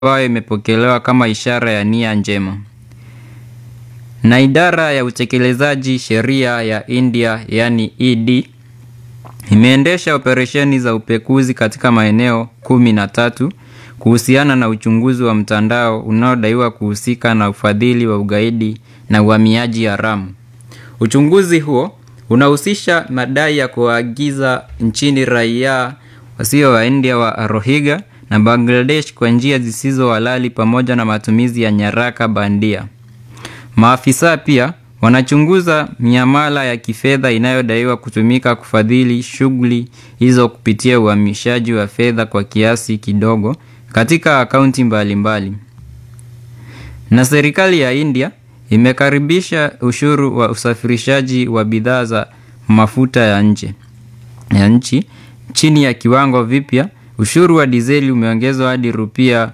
ambayo imepokelewa kama ishara ya nia njema. Na idara ya utekelezaji sheria ya India yani ED imeendesha operesheni za upekuzi katika maeneo kumi na tatu kuhusiana na uchunguzi wa mtandao unaodaiwa kuhusika na ufadhili wa ugaidi na uhamiaji haramu. Uchunguzi huo unahusisha madai ya kuagiza nchini raia wasio wa India wa Rohingya na Bangladesh kwa njia zisizo halali pamoja na matumizi ya nyaraka bandia. Maafisa pia wanachunguza miamala ya kifedha inayodaiwa kutumika kufadhili shughuli hizo kupitia uhamishaji wa fedha kwa kiasi kidogo katika akaunti mbalimbali. Na serikali ya India imekaribisha ushuru wa usafirishaji wa bidhaa za mafuta ya nje ya nchi chini ya kiwango vipya. Ushuru wa dizeli umeongezwa hadi rupia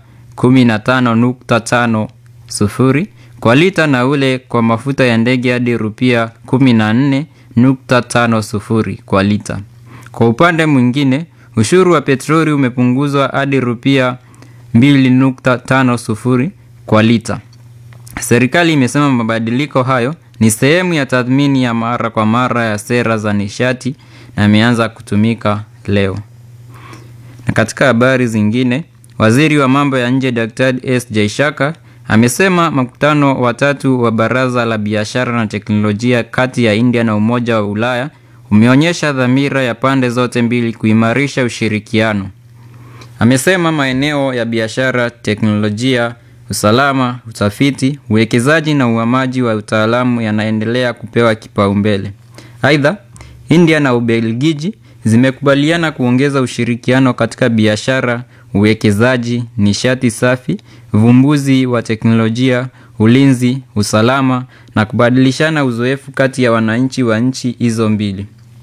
15.50 kwa lita na ule kwa mafuta ya ndege hadi rupia 14.50 kwa lita. Kwa upande mwingine, ushuru wa petroli umepunguzwa hadi rupia 2.50 kwa lita. Serikali imesema mabadiliko hayo ni sehemu ya tathmini ya mara kwa mara ya sera za nishati na imeanza kutumika leo. Na katika habari zingine, waziri wa mambo ya nje Daktari S Jaishaka amesema mkutano wa tatu wa baraza la biashara na teknolojia kati ya India na Umoja wa Ulaya umeonyesha dhamira ya pande zote mbili kuimarisha ushirikiano. Amesema maeneo ya biashara, teknolojia, usalama, utafiti, uwekezaji na uhamaji wa utaalamu yanaendelea kupewa kipaumbele. Aidha, India na Ubelgiji zimekubaliana kuongeza ushirikiano katika biashara, uwekezaji, nishati safi, uvumbuzi wa teknolojia, ulinzi, usalama na kubadilishana uzoefu kati ya wananchi wa nchi hizo mbili.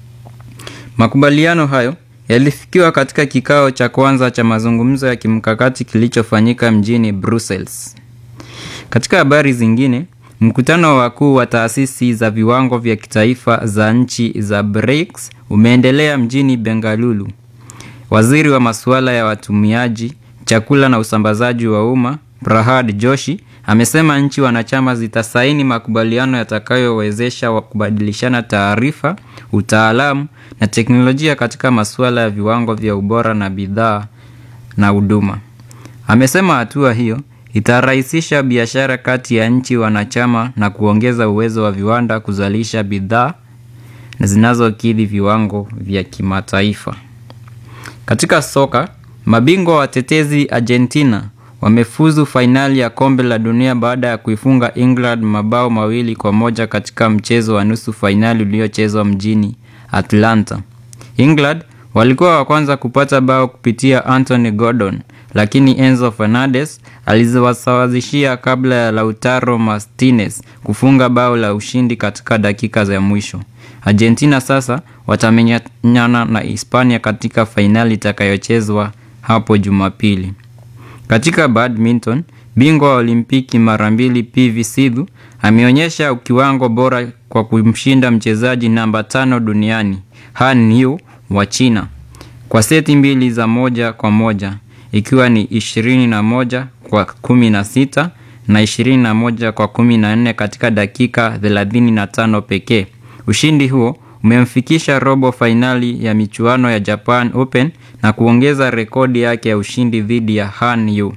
Makubaliano hayo yalifikiwa katika kikao cha kwanza cha mazungumzo ya kimkakati kilichofanyika mjini Brussels. Katika habari zingine, mkutano wa wakuu wa taasisi za viwango vya kitaifa za nchi za BRICS umeendelea mjini Bengaluru. Waziri wa masuala ya watumiaji, chakula na usambazaji wa umma, Prahad Joshi, amesema nchi wanachama zitasaini makubaliano yatakayowezesha wa kubadilishana taarifa, utaalamu na teknolojia katika masuala ya viwango vya ubora na bidhaa na huduma. Amesema hatua hiyo itarahisisha biashara kati ya nchi wanachama na kuongeza uwezo wa viwanda kuzalisha bidhaa zinazokidhi viwango vya kimataifa. Katika soka, mabingwa watetezi Argentina wamefuzu fainali ya kombe la dunia baada ya kuifunga England mabao mawili kwa moja katika mchezo wa nusu fainali uliochezwa mjini Atlanta. England walikuwa wa kwanza kupata bao kupitia Anthony Gordon, lakini Enzo Fernandez aliwasawazishia kabla ya Lautaro Martinez kufunga bao la ushindi katika dakika za mwisho. Argentina sasa watamenyana na Hispania katika fainali itakayochezwa hapo Jumapili. Katika badminton, bingwa wa Olimpiki mara mbili PV Sidhu ameonyesha kiwango bora kwa kumshinda mchezaji namba tano duniani Han Yu wa China kwa seti mbili za moja kwa moja ikiwa ni 21 kwa 16 na 21 kwa 14 katika dakika 35 pekee. Ushindi huo umemfikisha robo fainali ya michuano ya Japan Open na kuongeza rekodi yake ya ushindi dhidi ya Han Yu.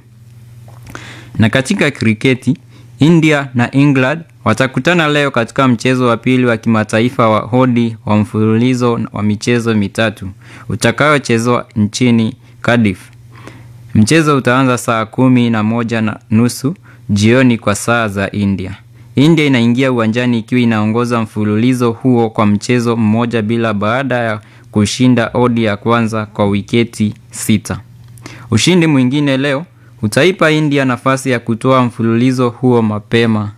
Na katika kriketi, India na England watakutana leo katika mchezo wa pili wa kimataifa wa hodi wa mfululizo wa michezo mitatu utakayochezwa nchini Cardiff. Mchezo utaanza saa kumi na moja na nusu jioni kwa saa za India. India inaingia uwanjani ikiwa inaongoza mfululizo huo kwa mchezo mmoja bila baada ya kushinda odi ya kwanza kwa wiketi sita. Ushindi mwingine leo utaipa India nafasi ya kutoa mfululizo huo mapema.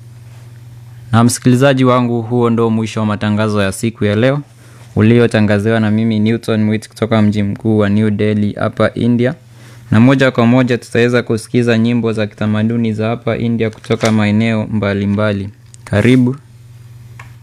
Na msikilizaji wangu, huo ndo mwisho wa matangazo ya siku ya leo uliotangaziwa na mimi Newton Mwit kutoka mji mkuu wa New Delhi hapa India, na moja kwa moja tutaweza kusikiza nyimbo za kitamaduni za hapa India kutoka maeneo mbalimbali. Karibu.